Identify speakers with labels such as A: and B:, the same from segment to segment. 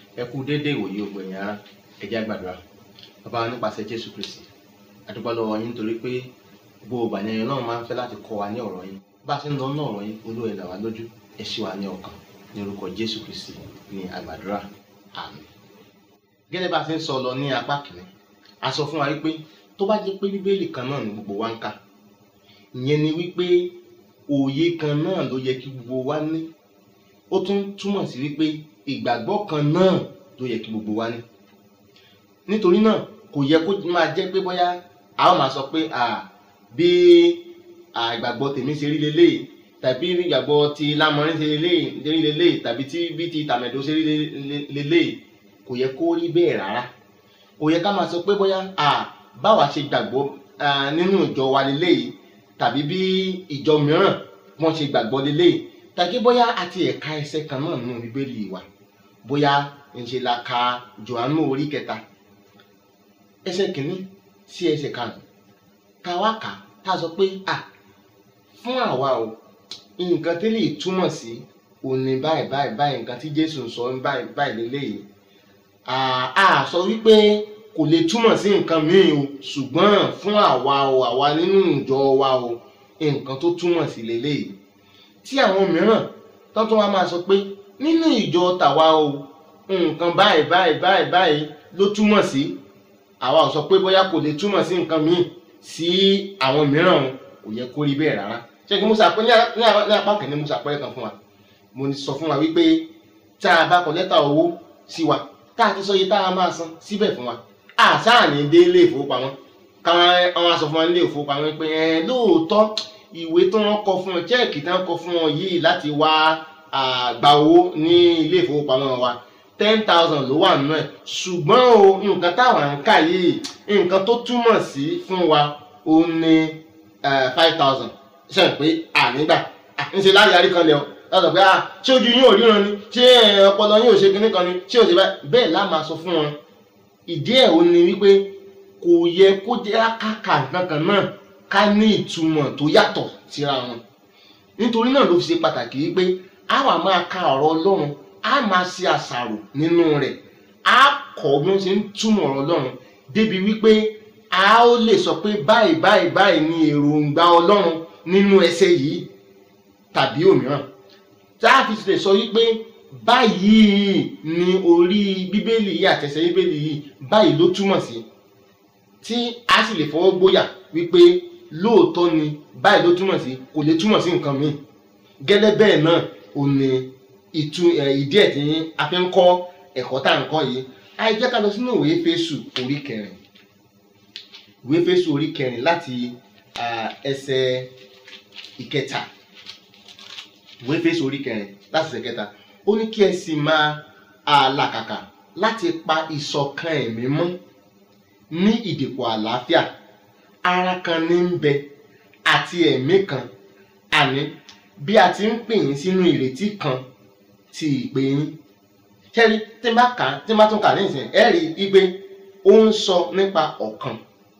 A: ẹ kú déédéé ìwòye ògbó ẹ̀yìn ara ẹ jẹ́ á gbàdúrà bàbá wa nípasẹ̀ jésù kristi àdúgbò lọ́wọ́ yín nítorí pé gbogbo ìbànújẹ́ náà máa ń fẹ́ láti kọ́ wa ní ọ̀rọ̀ yín bá a ṣe ń lọ ní ọ̀rọ̀ yín olú ẹ̀ là wá lójú ẹ ṣí wa ní ọkàn ní orúkọ jésù kristi ní àgbàdúrà àmín gẹ́gẹ́ bá a ṣe ń sọ lọ ní apá kìíní a sọ fún wa wípé tó bá jẹ́ pé bíbélì kan náà ni gbogbo wa ń kà ìyẹn ni wípé òye kan náà ló yẹ kí gbogbo wa ní ó tún túmọ̀ sí wípé ìgbàgbọ́ kan náà ló yẹ kí gbogbo wa ní nítorí náà kò yẹ kó máa jẹ́ pé bóyá a ó máa sọ pé à bí ìgbàgbọ́ tèmi ṣe rí leléyìí tàbí ìgbàgbọ́ ti lámọrin ṣe rí leléyìí tàbí tí bí ti tàmẹ̀dó ṣe rí leléyìí kò yẹ kó rí bẹ́ẹ̀ rárá kò yẹ ká máa sọ pé bóyá à báwa ṣe gbàgbọ́ nínú ìjọ wa leléyìí tàbí bí ìjọ mìíràn wọ́n ṣe gbàgbọ́ leléyìí tàbí bóyá àti ẹ̀ka ẹsẹ̀ kan náà nínú bíbélì wa bóyá ńṣe la ka Jòhánù orí kẹta ẹsẹ̀ kìíní sí ẹsẹ̀ karùn-ún ká wá kà tá a sọ pé à fún àwa o nǹkan tí lè túmọ̀ sí òní báyìí báyìí báyìí nǹkan tí Jésù ń sọ báyìí báyìí leléyìí a sọ wípé kò lè túmọ̀ sí nǹkan míì o ṣùgbọ́n fún àwa o àwa nínú ìjọ wa o nǹkan tó túmọ̀ sí leléyìí tí àwọn mìíràn tó tún wá máa sọ pé nínú ìjọ tàwa o nǹkan báyìí báyìí báyìí báyìí ló túmọ̀ sí àwa ò sọ pé bóyá kò lè túmọ̀ sí nǹkan míì sí àwọn mìíràn o kò yẹ kó rí bẹ́ẹ̀ rárá ṣé kí musa pé ní apá kìíní musa pẹ́ kan fún wa mo sọ fún wa wípé tá a bá kọ lẹ́tà owó sí wa tá a ti sọ iye tá a máa san síbẹ̀ fún wa àṣà ní dé ilé ìfowópamọ́ káwọn aṣọ fún wa nílé ìfowópamọ́ pé ẹ lóòótọ́ ìwé tó wọ́n kọ fún ọ chẹ́ẹ̀kì tí wọ́n kọ fún ọ yìí láti wá gba owó ní ilé ìfowópamọ́ wa ten thousand ló wà nínú ẹ̀ ṣùgbọ́n o nǹkan táwọn ń kà yìí nǹkan tó túmọ̀ sí fún wa ó ní five thousand ṣe pé ànígbà ńṣe láyé arí kan lẹ ọ lọ́sọ̀ pé ṣé ojú yín ò ríran ni ṣé ọpọlọ yín ò ṣe kinní kan ni ṣé ò ṣe bẹ́ẹ̀ lá máa sọ fún wọn ìdí ẹ̀ ò ní wípé kò yẹ kó jẹ́ káka nǹkan kan náà ká ní ìtumọ̀ tó yàtọ̀ síra wọn nítorí náà ló fi ṣe pàtàkì wípé a wà máa ka ọ̀rọ̀ Ọlọ́run a máa ṣe àṣàrò nínú rẹ̀ a kọ́ bí wọ́n ṣe ń túmọ̀ ọ̀rọ̀ Ọlọ́run débi wípé a ó lè sọ pé báyìí báyìí báyìí ni èròǹgbà Ọlọ́run nínú ẹsẹ̀ yìí tàbí òmíràn tá a fi lè sọ wípé báyìí ni orí bíbélì yìí àtẹsẹ̀ bíbélì yìí báyìí ló túmọ̀ sí tí a sì lè fọwọ́ gbóyà wípé lóòótọ́ ni báyìí ló túmọ̀ sí kò lè túmọ̀ sí nǹkan míì gẹ́lẹ́ bẹ́ẹ̀ náà ò ní ìtú ìdí ẹ̀ tí a fi ń kọ́ ẹ̀kọ́ tá à ń kọ́ yìí a jẹ́ ká lọ sínú ìwé Éfésù orí kẹrin ìwé Éfésù orí kẹrin láti ẹsẹ̀ ìkẹta ìwé Éfésù orí kẹrin láti ẹsẹ̀ ìkẹta ó ní kí ẹ sì máa làkàkà láti pa ìṣọ̀kan ẹ̀mí mọ́ ní ìdìpọ̀ àlàáfíà ara kan ní ń bẹ àti ẹ̀mí kan àní bí a ti ń pè yín sínú ìrètí kan ti ìpè yín kẹ́rí tí n bá kà á tí n bá tún kà á nísìnyí ẹ rí i pé ó ń sọ nípa ọ̀kan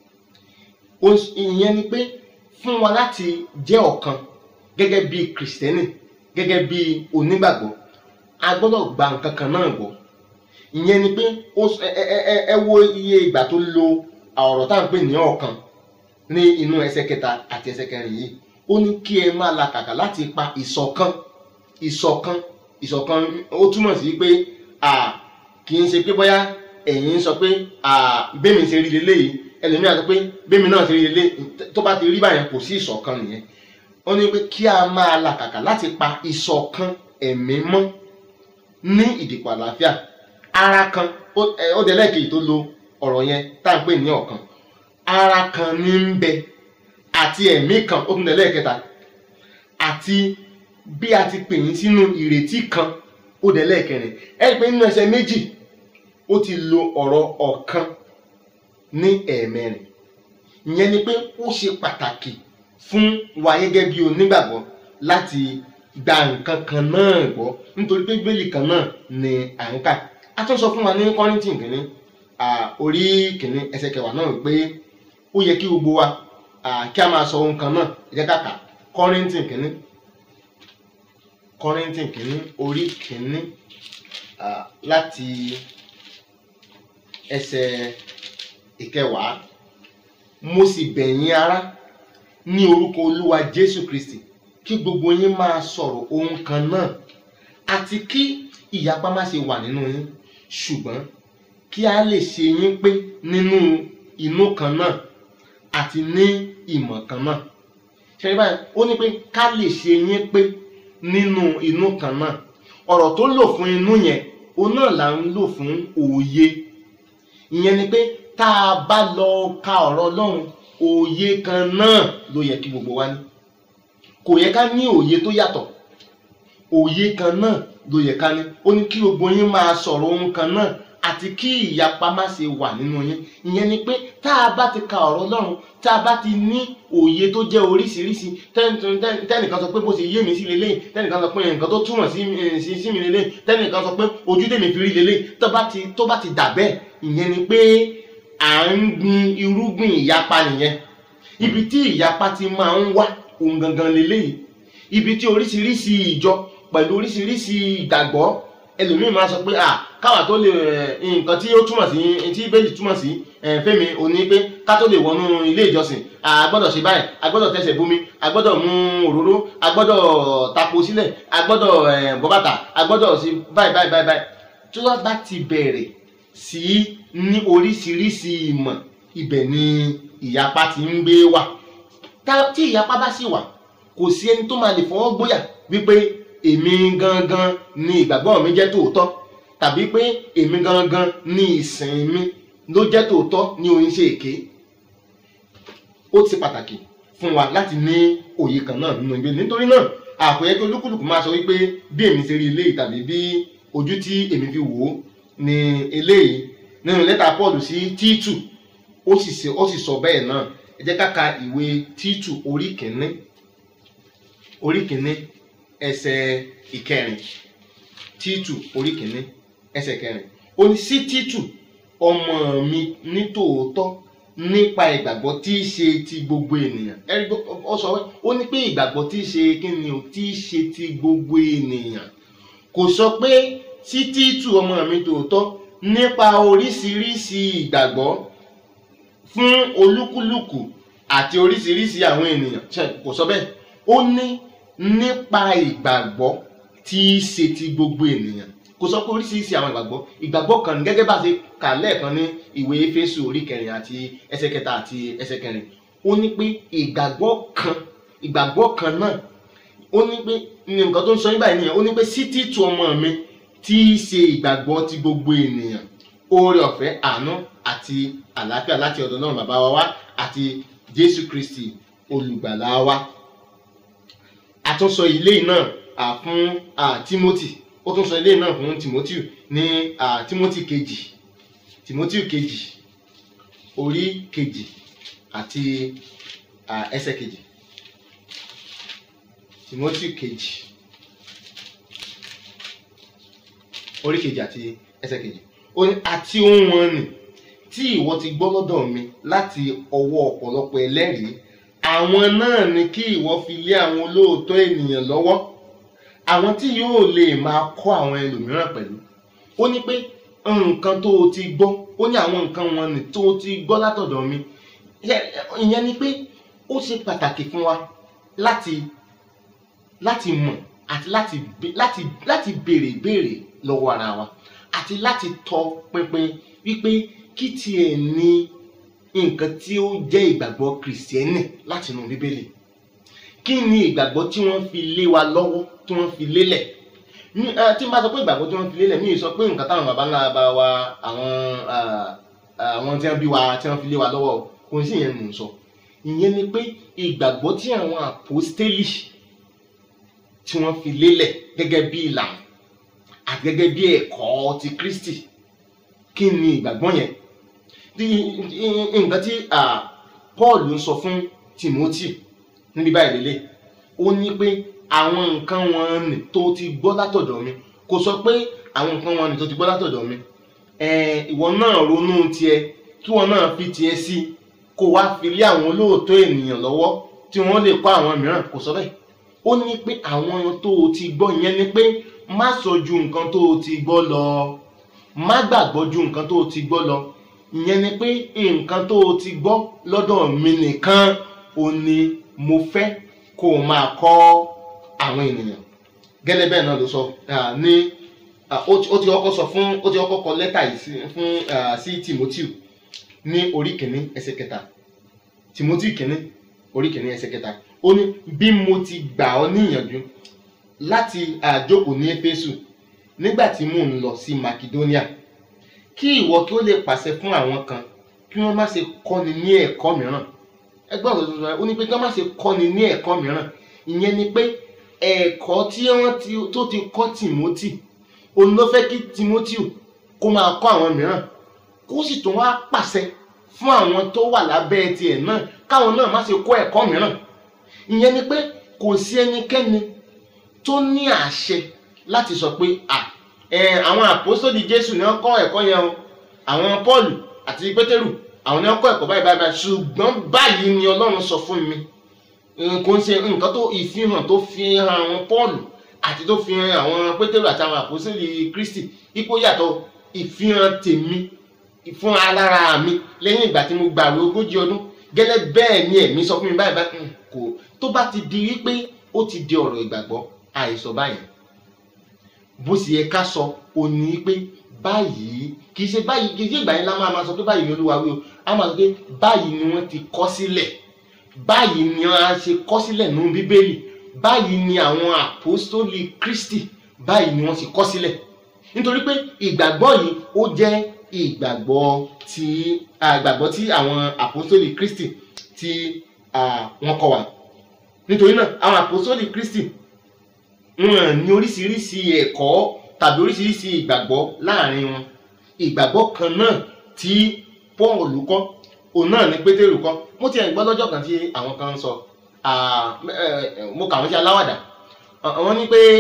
A: ìyẹn ni pé fún wa láti jẹ́ ọ̀kan gẹ́gẹ́ bí kìrìsìtẹ́nì gẹ́gẹ́ bí onígbàgbọ́ a gbọ́dọ̀ gba nǹkan kan náà gbọ́ ìyẹn ni pé ẹ wo iye ìgbà tó lo ọ̀rọ̀ tá à ń pè ní ọ̀kan ní inú ẹsẹ̀ kẹta àti ẹsẹ̀ kẹrin yìí ó ní kí ẹ máa làkàkà láti pa ìṣọ̀kan ìṣọ̀kan ìṣọ̀kan ó túmọ̀ sí pé kì í ṣe pé bóyá ẹ̀yin sọ pé bẹ́ẹ̀mi ṣe rí leléyìí ẹlòmíràn sọ pé bẹ́ẹ̀mi náà ṣe rí leléyìí tó bá ti rí báyẹn kò sí ìṣọ̀kan nìyẹn ó ní pé kí a máa làkàkà láti pa ìṣọ̀kan ẹ̀mí mọ́ ní ìdìpọ̀ àlàáfíà ara kan ó dẹ̀ lẹ́ẹ̀kejì tó lo ọ̀rọ̀ yẹn tá à ń pè ní ọ̀kan ara kan ní ń bẹ àti ẹ̀mí kan ó tún dẹ̀ lẹ́ẹ̀kẹta àti bí a ti pè yín sínú ìrètí kan ó dẹ̀ lẹ́ẹ̀kẹrin ẹ rí i pé nínú ẹsẹ̀ méjì ó ti lo ọ̀rọ̀ ọ̀kan ní ẹ̀ẹ̀mẹrin ìyẹn ni pé ó ṣe pàtàkì fún wa gẹ́gẹ́ bí onígbàgbọ́ láti gba nǹkan kan náà gbọ́ nítorí pé bíbélì kan náà ni à ń kà a tún sọ fún wa ní kọ́rìntì kìíní orí kìíní ẹsẹ̀ kẹwàá náà pé ó yẹ kí gbogbo wa kí a máa sọ ohun kan náà ẹ jẹ́ ká kà kọ́rìntì kìíní kọ́rìntì kìíní orí kìíní ah, láti ẹsẹ̀ ìkẹwàá mo sì bẹ̀ yín ará ní orúkọ olúwa jésù kristi kí gbogbo yín máa sọ̀rọ̀ ohun kan náà àti kí ìyapa má ṣe wà nínú yín ṣùgbọ́n kí a lè ṣe yín pé nínú inú kan náà àti ní ìmọ̀ kan náà ṣe báyìí ó ní pé ká lè ṣe yín pé nínú inú kan náà ọ̀rọ̀ tó lò fún inú yẹn òun náà là ń lò fún òye ìyẹn ni pé tá a bá lọ ka ọ̀rọ̀ ọlọ́run òye kan náà ló yẹ kí gbogbo wa ní kò yẹ ká ní òye tó yàtọ̀ òye kan náà ló yẹ ká ní ó ní kí gbogbo yín máa sọ̀rọ̀ ohun kan náà àti kí ìyapa má ṣe wà nínú yín ìyẹn ni pé tá a bá ti ka ọ̀rọ̀ ọlọ́run tá a bá ti ní òye tó jẹ́ oríṣiríṣi tẹ́n- tẹ́n- tẹ́nìkan sọ pé bó ṣe yé mi sí lélẹ́yìn tẹ́nìkan sọ pé nǹkan tó túmọ̀ sí mi- sí sí mi lélẹ́yìn tẹ́nìkan sọ pé ojú tèmi fi rí lélẹ́yìn tó bá ti tó bá ti dà bẹ́ẹ̀ ìyẹn ni pé à ń gbin irúgbìn ìyapa nìyẹn ibi tí ìyapa ti máa ń wá ohun gangan lélẹ́yìn ibi tí oríṣiríṣi ìjọ pẹ̀lú oríṣiríṣi ìgbàgbọ́ ẹlòmíín máa sọ pé à káwa tó lè ẹ̀, nǹkan tí ó túmọ̀ sí tí bẹ́ẹ̀lì túmọ̀ sí ẹ̀, fẹ́mi ò ní pé ká tó lè wọnú ilé ìjọsìn a gbọ́dọ̀ ṣe báyìí a gbọ́dọ̀ tẹsẹ̀ bomi a gbọ́dọ̀ mú òróró a gbọ́dọ̀ tapo sílẹ̀ a gbọ́dọ̀ ẹ̀, bọ́ bàtà a gbọ́dọ̀ ṣe báyìí báyìí báyìí báyìí tí wọ́n bá ti bẹ̀rẹ̀ sí ní oríṣiríṣi ìmọ̀ ibẹ̀ ni ìyapa ti ń gbé wà tá- tí ìyapa bá sì wà kò sí ẹni tó máa lè fọwọ́ gbóyà wípé èmi gangan ni ìgbàgbọ́ mi jẹ́ tòótọ́ tàbí pé èmi gangan ni ìsìn mi ló jẹ́ tòótọ́ ní oyin ṣe èké ó ti pàtàkì fún wa láti ní òye kan náà nínú ìgbé nítorí náà àpòyẹ kí olúkúlùkù máa sọ wípé bí èmi ṣe rí eléyìí tàbí bí ojú tí èmi fi wò ó ní eléyìí nínú lẹ́tà Paul sí Títù ó sì ṣe- ó sì sọ bẹ́ẹ̀ náà ẹ jẹ́ ká ka ìwé Títù orí kìíní orí kìíní ẹsẹ̀ ìkẹrin Títù orí kìíní ẹsẹ̀ kẹrin ó ní sí Títù ọmọ mi ní tòótọ́ nípa ìgbàgbọ́ tí í ṣe ti gbogbo ènìyàn ẹ̀rí gbọ́- ó sọ wẹ́ ó ní pé ìgbàgbọ́ tí í ṣe kí ni o tí í ṣe ti gbogbo ènìyàn kò sọ pé sí Títù ọmọ mi tòótọ́ nípa oríṣiríṣi ìgbàgbọ́ fún olúkúlùkù àti oríṣiríṣi àwọn ènìyàn ṣe kò sọ bẹ́ẹ̀ ó ní nípa ìgbàgbọ́ tí í ṣe ti gbogbo ènìyàn kò sọ pé oríṣiríṣi àwọn ìgbàgbọ́ ìgbàgbọ́ kan ní gẹ́gẹ́ bá ṣe kà lẹ́ẹ̀kan ní ìwé Éfésù orí kẹrin àti ẹsẹ̀ kẹta àti ẹsẹ̀ kẹrin ó ní pé ìgbàgbọ́ kan ìgbàgbọ́ kan náà ó ní pé ní nǹkan tó ń sọ nígbà yìí nìyẹn ó ní pé sí Títù ọmọ mi tí í ṣe ìgbàgbọ́ ti gbogbo ènìyàn oore ọ̀fẹ́ àánú àti àlàáfíà láti ọ̀dọ̀ náà bàbá wa wá àti Jésù Kristi olùgbàlà wa àtúnsọ ilé náà à, fún à, Timothy ó tún sọ ilé náà fún Timothy ní à, Timothy kejì Timothy kejì orí kejì àti à, ẹsẹ̀ kejì Timothy kejì orí kejì àti ẹsẹ̀ kejì ó ní àti ohun wọn nì tí ìwọ ti gbọ́ lọ́dọ̀ mi láti ọwọ́ ọ̀pọ̀lọpọ̀ ẹlẹ́rìí àwọn náà ni kí ìwọ fi lé àwọn olóòótọ́ ènìyàn lọ́wọ́ àwọn tí yóò lè máa kọ́ àwọn ẹlòmíràn pẹ̀lú ó ní pé nǹkan tó o ti gbọ́ ó ní àwọn nǹkan wọn nì tó o ti gbọ́ látọ̀dọ̀ mi Ṣé- ìyẹn ni pé ó ṣe pàtàkì fún wa láti láti mọ̀ àti láti bé- láti láti béèrè ìbéèrè lọ́wọ́ ara wa àti láti tọ pinpin wípé kí tiẹ̀ ní nǹkan tí ó jẹ́ ìgbàgbọ́ kìrìsìtẹ́nì látinú bíbélì kí ni ìgbàgbọ́ tí wọ́n fi lé wa lọ́wọ́ tí wọ́n fi lélẹ̀ Mi- eh, tí n bá sọ pé ìgbàgbọ́ tí wọ́n fi lélẹ̀ mi ì sọ pé nǹkan táwọn bàbá ńlá bá wa àwọn ah, àwọn tí wọ́n bí wa tí wọ́n fi lé wa lọ́wọ́ kò sí ìyẹn mò ń sọ ìyẹn ni pé ìgbàgbọ́ tí àwọn àpòstélì tí wọ́n fi lélẹ̀ gẹ́gẹ́ bí ìlànà àti gẹ́gẹ́ bí ẹ̀kọ́ ti Kristi kí ni ìgbàgbọ́ yẹn Tí- nǹkan tí ah, Paul ń sọ fún Timothy níbi báyìí lélẹ̀ ó ní pé àwọn nǹkan wọn nì tó ti gbọ́ látọ̀dọ̀ mi kò sọ pé àwọn nǹkan wọn nì tó ti gbọ́ látọ̀dọ̀ mi Eh, ìwọ náà ronú tiẹ̀ kí wọn náà fi tiẹ̀ sí kó wá fi lé àwọn olóòótọ́ ènìyàn lọ́wọ́ tí wọ́n lè kọ́ àwọn mìíràn kò sọ bẹ́ẹ̀ ó ní pé àwọn tó o ti gbọ́ yẹn ni pé má sọ ju nǹkan tó o ti gbọ́ lọ má gbàgbọ́ ju nǹkan tó o ti gbọ́ lọ ìyẹn ni pé nǹkan tó o ti gbọ́ lọ́dọ̀ mi nìkan ò ní mo fẹ́ kó o máa kọ́ àwọn ènìyàn gẹ́lẹ́ bẹ́ẹ̀ náà ló sọ ah, ní ah, ó ti ó ti kọ́kọ́ sọ fún ó ti kọ́kọ́ kọ lẹ́tà yìí sí fún ah, sí Timothy ní orí kìíní ẹsẹ̀ kẹta Timothy kìíní orí kìíní ẹsẹ̀ kẹta ó ní bí mo ti gbà ọ́ níyànjú láti àjókòó ní Éfésù nígbà tí mò ń lọ sí Macedonia kí ìwọ kí ó lè pàṣẹ fún àwọn kan kí wọ́n má ṣe kọ́ni ní ẹ̀kọ́ mìíràn ẹgbẹ́ ọ̀rọ̀ tuntun ó ní pé kí wọ́n má ṣe kọ́ni ní ẹ̀kọ́ mìíràn ìyẹn ni pé ẹ̀kọ́ tí wọ́n ti tó ti kọ́ Timothy òun ló fẹ́ kí Timothy kó máa kọ́ àwọn mìíràn kó sì tún wá pàṣẹ fún àwọn tó wà lábẹ́ tiẹ̀ náà káwọn náà má ṣe kọ́ ẹ̀kọ́ mìíràn ìyẹn ni pé kò sí ẹnikẹ́ni tó ní àṣẹ láti sọ pé à ẹ àwọn àpòsódì Jésù ni wọ́n kọ́ ẹ̀kọ́ yẹn o àwọn Pọ́ọ̀lù àti Pétérù àwọn ni wọ́n kọ́ ẹ̀kọ́ báyìí báyìí báyìí ṣùgbọ́n báyìí ni Ọlọ́run sọ fún mi kò ń ṣe nǹkan tó ìfihàn tó fi hàn àwọn Pọ́ọ̀lù àti tó fi hàn àwọn Pétérù àti àwọn àpòsódì Kristi ipò yàtọ̀ ìfihàn tèmi fún alára mi lẹ́yìn ìgbà tí mo gbàwé ogójì ọdún gẹ́lẹ́ bẹ́ẹ̀ ni ẹ̀mí sọ fún mi báyìí báyìí kò tó bá ti di wípé ó ti di ọ̀rọ̀ ìgbàgbọ́ àìsọ báyìí bó sì yẹ ká sọ ò ní pé báyìí kì í ṣe báyìí kì í ṣe ìgbà yẹn la máa ma sọ pé báyìí ni Olúwa wí o a máa sọ pé báyìí ni wọ́n ti kọ sílẹ̀ báyìí ni wọ́n á ṣe kọ sílẹ̀ nínú Bíbélì báyìí ni àwọn àpòstólì Kristi báyìí ni wọ́n ti kọ sílẹ̀ nítorí pé ìgbàgbọ́ yìí ó jẹ́ ìgbàgbọ́ tí ìgbàgbọ́ tí àwọn àpòstólì Kristi tí wọ́n kọ́ wa nítorí náà àwọn àpòstólì Kristi wọn ní oríṣiríṣi ẹ̀kọ́ tàbí oríṣiríṣi ìgbàgbọ́ láàrin wọn ìgbàgbọ́ kan náà tí Paul kọ́ òun náà ní Pétérù kọ́ mo ti ẹ̀ gbọ́ lọ́jọ́ kan tí àwọn kan sọ mo kà wọ́n sí aláwàdà wọ́n ní pé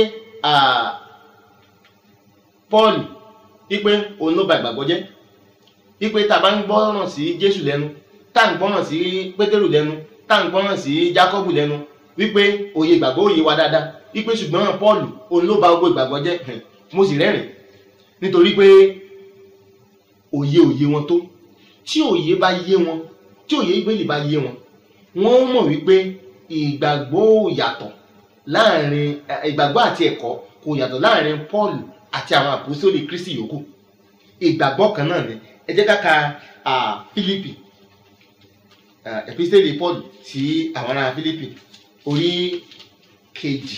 A: Paul wípé òun ló ba ìgbàgbọ́ jẹ́ wípé tá a bá ń gbọ́ràn sí Jésù lẹ́nu tá à ń gbọ́ràn sí Pétérù lẹ́nu tá à ń gbọ́ràn sí Jákọ́bù lẹ́nu wípé òye ìgbàgbọ́ òye wa dáadáa wípé ṣùgbọ́n Paul òun ló ba gbogbo ìgbàgbọ́ jẹ́ mo sì rẹ́rìn nítorí pé òye òye wọn tó tí òye bá yé wọn tí òye ìgbélé bá yé wọn wọ́n mọ̀ wípé ìgbàgbọ́ ò yàtọ̀ láàrin ìgbàgbọ́ àti ẹ̀kọ́ kò yàtọ̀ láàrin Paul àti àwọn àpòsólì Kristi yòókù ìgbàgbọ́ kan náà ni ẹ jẹ́ ká ka Fílípì epistele Paul sí àwọn ará Fílípì orí kejì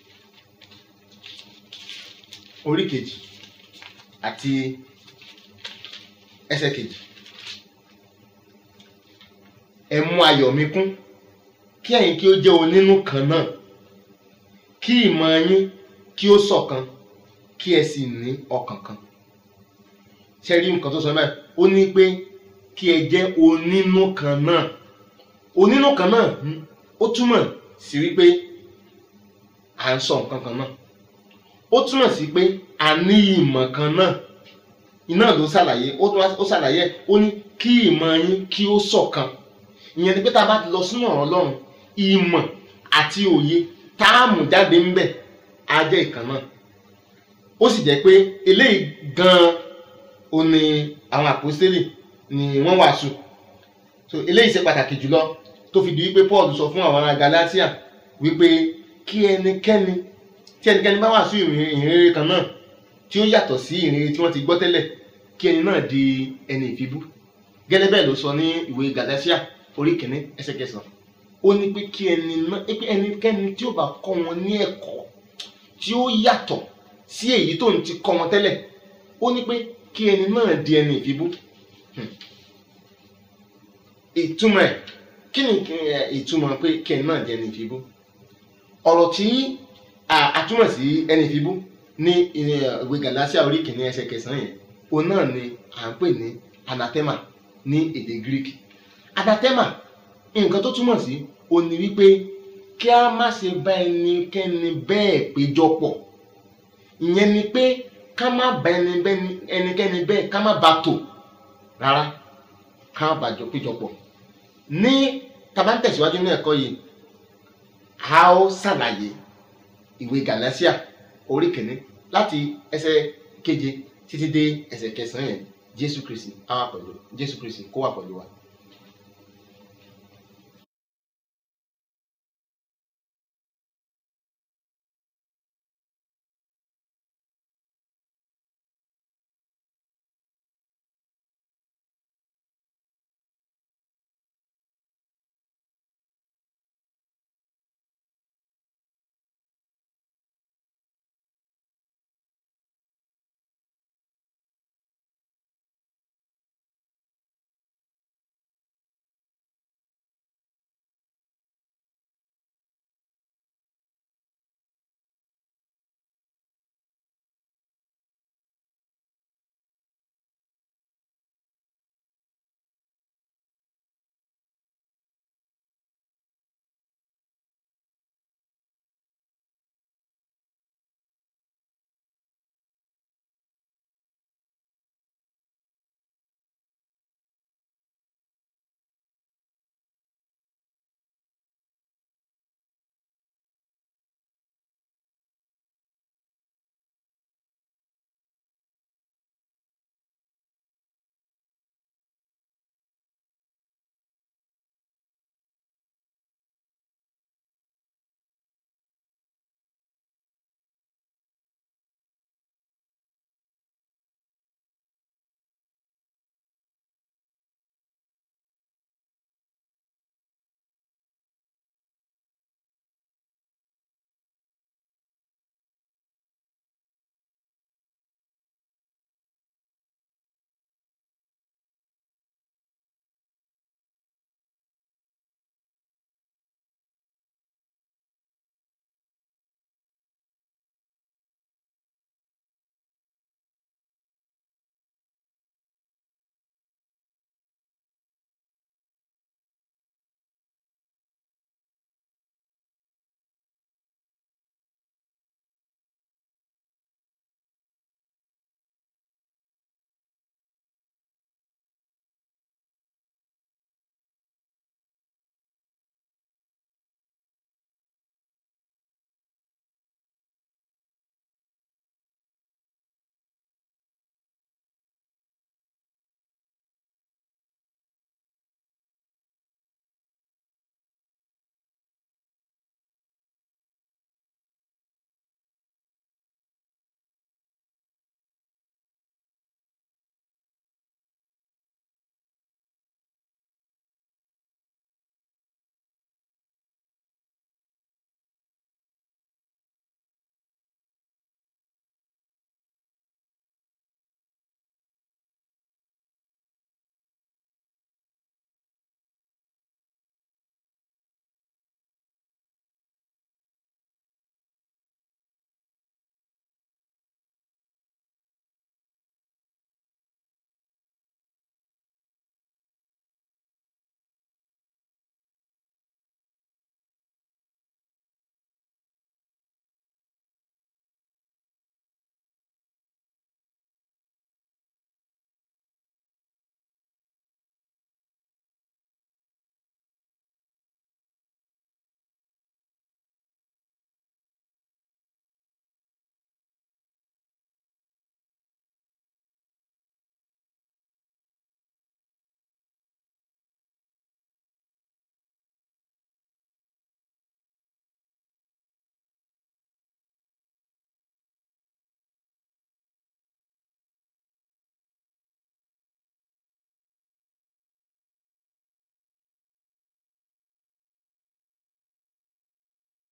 A: orí kejì àti ẹsẹ̀ kejì ẹ mú ayọ̀ mi kún kí ẹ̀yin kí ó jẹ́ onínú kan náà kí ìmọ̀ yín kí ó ṣọ̀kan kí ẹ sì ní ọkàn kan ṣe rí nǹkan tó sọ báyìí ó ní pé kí ẹ jẹ́ onínú kan náà onínú kan náà ó túmọ̀ sí wípé à ń sọ nǹkan kan náà ó túmọ̀ sí pé a ní ìmọ̀ kan náà iná ló ṣàlàyé ó ṣàlàyé ó ní kí ìmọ̀ yín kí ó ṣọ̀kan ìyẹn ni pé tá a bá ti lọ sínú ọ̀rọ̀ Ọlọ́run ìmọ̀ àti òye tá a mú jáde ń bẹ̀ á jẹ́ ìkan náà ó sì jẹ́ pé eléyìí gan-an ó ní àwọn àpòstélì ni wọ́n wàásù so eléyìí ṣe pàtàkì jùlọ tó fi di wípé Paul sọ fún àwọn ará Galatia wípé kí ẹnikẹ́ni tí ẹnikẹ́ni bá wàásù ìrere kan náà tí ó yàtọ̀ sí ìrere tí wọ́n ti gbọ́ tẹ́lẹ̀ kí ẹni náà di ẹni ìfibú gẹ́lẹ́ bẹ́ẹ̀ ló sọ ní ìwé Galatia orí kìíní ẹsẹ̀ kẹsàn-án ó ní pé kí ẹni náà pé ẹnikẹ́ni tí ó bá kọ́ wọn ní ẹ̀kọ́ tí ó yàtọ̀ sí èyí tó ń ti kọ́ wọn tẹ́lẹ̀ ó ní pé kí ẹni náà di ẹni ìfibú ìtumọ̀ ẹ̀ kí ni ìtumọ̀ pé kí ẹni náà di ẹni ìfibú ọ̀rọ̀ tí a túmọ̀ sí ẹni ìfibú ní ìwé Galatia orí kìíní ẹsẹ̀ kẹsàn-án yẹn òun náà ni à ń pè ní anathema ní èdè Greek anathema nǹkan tó túmọ̀ sí òun ni wípé kí a má ṣe bá ẹnikẹ́ni bẹ́ẹ̀ péjọpọ̀ ìyẹn ni pé ká má bá ẹnikẹ́ni bẹ́ẹ̀ ká má bá tò rárá ká má bàjọ́ péjọpọ̀ ní tá bá ń tẹ̀síwájú ní ẹ̀kọ́ yìí a ó ṣàlàyé ìwé Gàlátíà orí kìíní láti ẹsẹ̀ keje títí dé ẹsẹ̀ kẹsàn-án yẹn Jésù Kristi á wà pẹ̀lú Jésù Kristi kó wà pẹ̀lú wa.